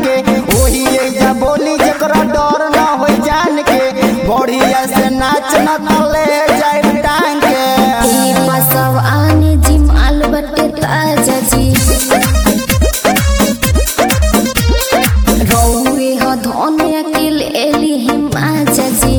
के ओही एजा बोली जकरा डर न हो जान के बढ़िया से नाच न तले जाए टांग के ई बसव आने जिम आल बटे ताजा जी रौए ह धोने अकेल एली हिमाचा जी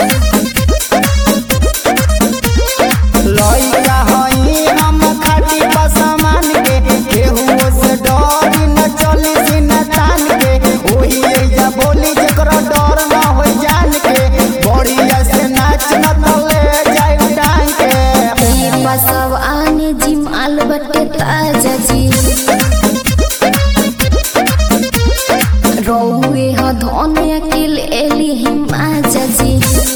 लइका हई हम खाटी पसमान के केहू से डरी न चली सिन तान के ओही एजा बोली जकरा डर न हो जान के बढ़िया से नाच न तले जाए टांग के ई बसव आने जिम आल बटे ताजा जी रौए ह धोने अकेल एली हिमाचा जी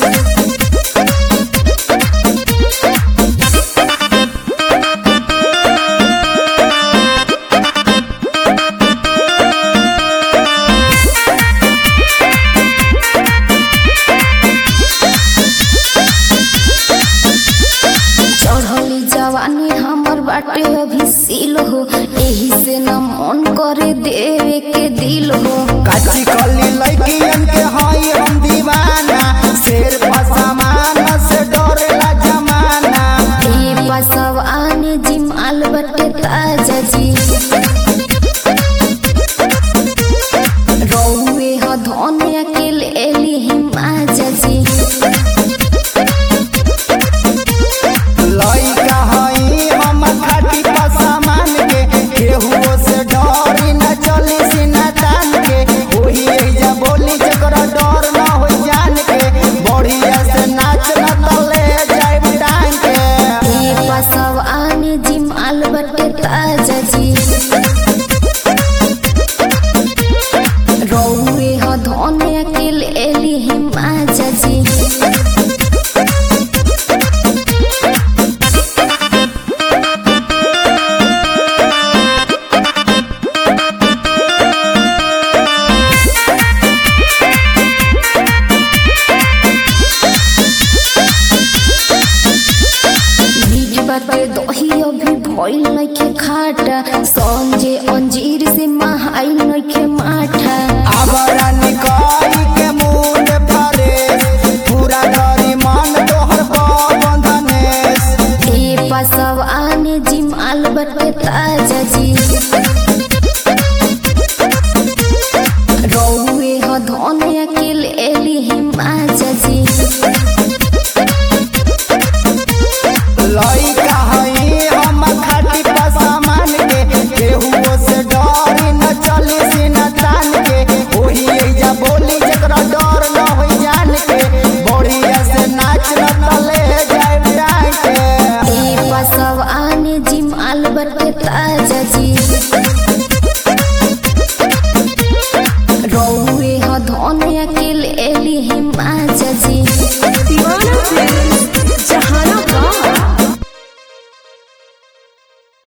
चढ़ली जवानी हमर बाटे अभी सील हो एही से न मन करे देवे के दिल हो काची कली लइकियन के हई हम दीवाना शेर पसामान से डरेला जमाना ए बसव आने जिम आल बटे ताजा जी रौए ह धोने अकेल एली हिमाचा जी लइका हई हम खाटी पसामान के केहू से डरी न चली सिना तान के ओही एजा बोली जकरा डर न हो जान के बढ़िया से नाच न तले जाए टांग के ए बसव आने जिम आल बटे ताजा जी रौए ह धोने अकेल एली हिमाचा जी बीज बाटे दही अभी भइल नइखे खाटा संजे अंजीर से महाइल नइखे माठा आबरा निकाई के मुंड परे पूरा डरी मन तोहर बंधनेस ए पसव आने जिम आल बटे ताजा जी रौए ह धोने अकेल एली हिमाचा जी लइका हई हम खाटी पसामान के केहू से डरी न चली सिन तान के ओही एजा बोली जकरा डर न हो जान के बढ़िया से नाच न तले जाए टांग के ए पसव आने जिम आल बटे ताजा जी रौए ह धोने अकेल एली हिमाचा जी दीवाना फिल्म जहाना